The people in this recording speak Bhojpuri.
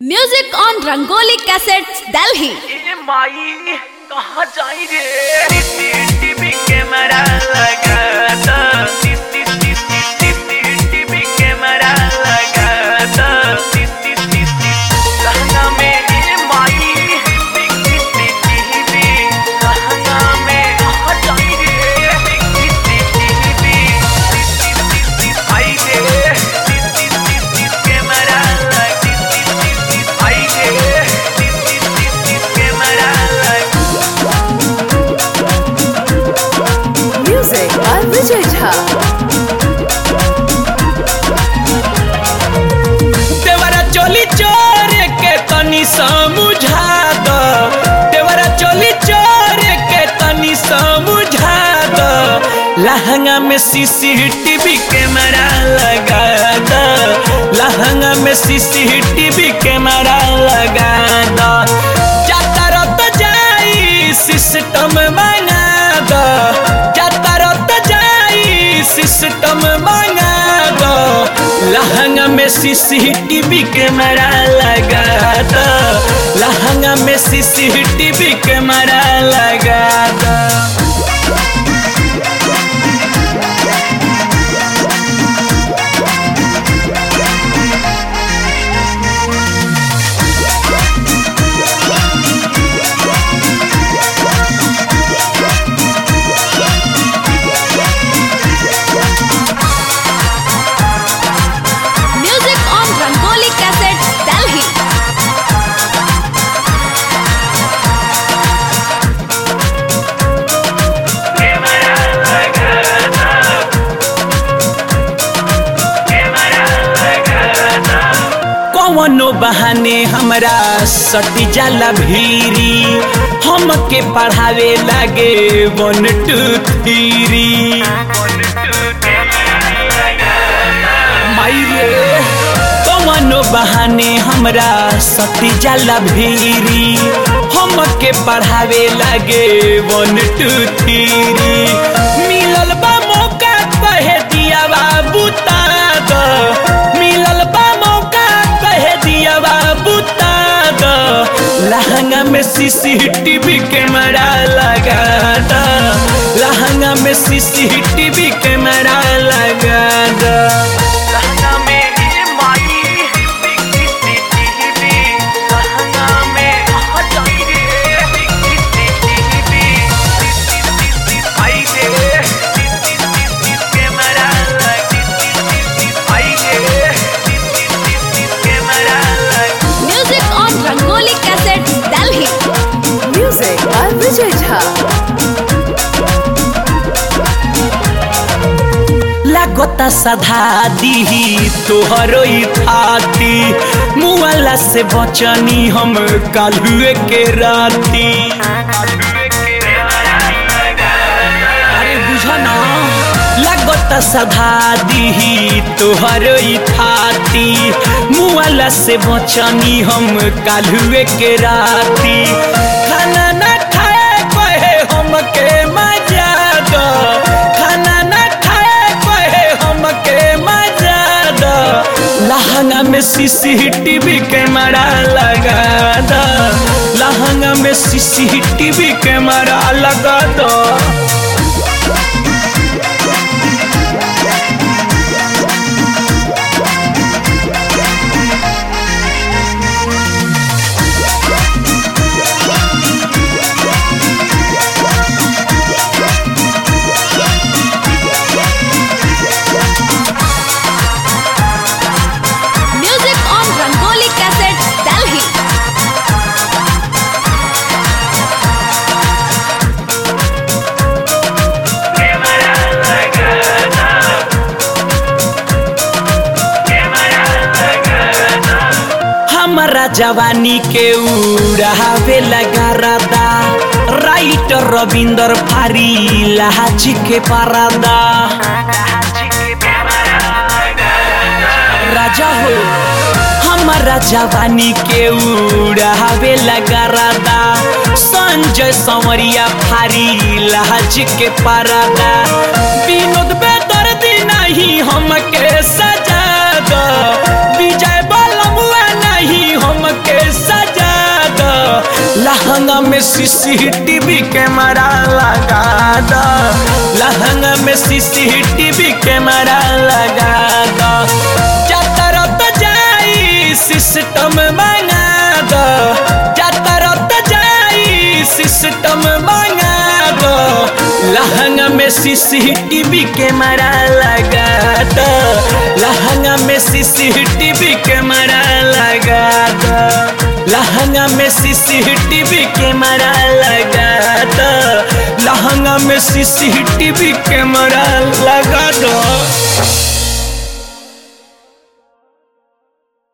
Music on Rangoli cassettes Delhi ए माई कहाँ जाई रे टीवी कैमरा लगा दो टीवी कैमरा लगा दो लहंगा में ए माई टीवी लहंगा में कहाँ जाई रे टीवी आई रे कैमरा लगा आई रे कैमरा लगा Music by Vijay Jha. देवरा चोली चोर के तनी समझा दो देवरा चोली चोर के तनी समझा दो लहंगा में सीसीटीवी कैमरा लगा दो लहंगा में सीसीटीवी कैमरा लगा दो जाता रत जाई सिस्टम मंगा दो जाता रत जाई सिस्टम मंगा दो लहंगा में सीसीटीवी कैमरा लगा दो लहंगा में सीसीटीवी कैमरा लगा दो music on Rangoli cassettes Delhi कौनो बहाने हमरा सटी जाला भीरी हमके पढ़ावे लागे वन टू थ्री माई रे कौनो बहाने हमरा सटी जाला भीरी हमके पढ़ावे लागे वन टू थ्री मिलल बा मौका कहे दिया बाबू ताद मिलल बा मौका कहे दिया बाबू ताद लहंगा में सीसीटीवी कैमरा लगा दो लहंगा में सीसीटीवी कैमरा लगा दो लहंगा में ये माई सीसीटीवी लहंगा में कहाँ जाई रे सीसीटीवी आई रे कैमरा लगा आई रे कैमरा लगा music on Rangoli cassettes Delhi Music by Vijay Jha. लागता सधा दीही तोहरो ई थाती मुआला से बचनी हम कालुए के राती अरे बुझा ना लागता सधा दीही तोहरो ई थाती मुआला से बचनी हम कालुए के राती खाना ना खाए कहे हमके मजा दो खाना ना खाए कहे हमके मजा दो लहंगा में सीसीटीवी कैमरा लगा दो लहंगा में सीसीटीवी कैमरा लगा दो music on Rangoli cassettes Delhi हमारा जवानी के उड़ावे लगा रादा राइटर रविंदर फारी लहाची के पारादा राजा हो हमारा जवानी के उड़ावे लगा रादा संजय संवरिया फारी लहाच के पारादा विनोद बेदर्दी नहीं हमके सजा दो विजय बलमुआ नहीं हम लहंगा में सीसीटीवी कैमरा लगा दो लहंगा में सीसीटीवी कैमरा लगा दो जातर तो जाई सिस्टम मंगा दो जातर तो जाई सिस्टम मंगा दो लहंगा में सीसीटीवी कैमरा लगा दो लहंगा में सीसीटीवी कैमरा लगा दो लहंगा में सीसीटीवी कैमरा लगा दो लहंगा में सीसीटीवी कैमरा लगा दो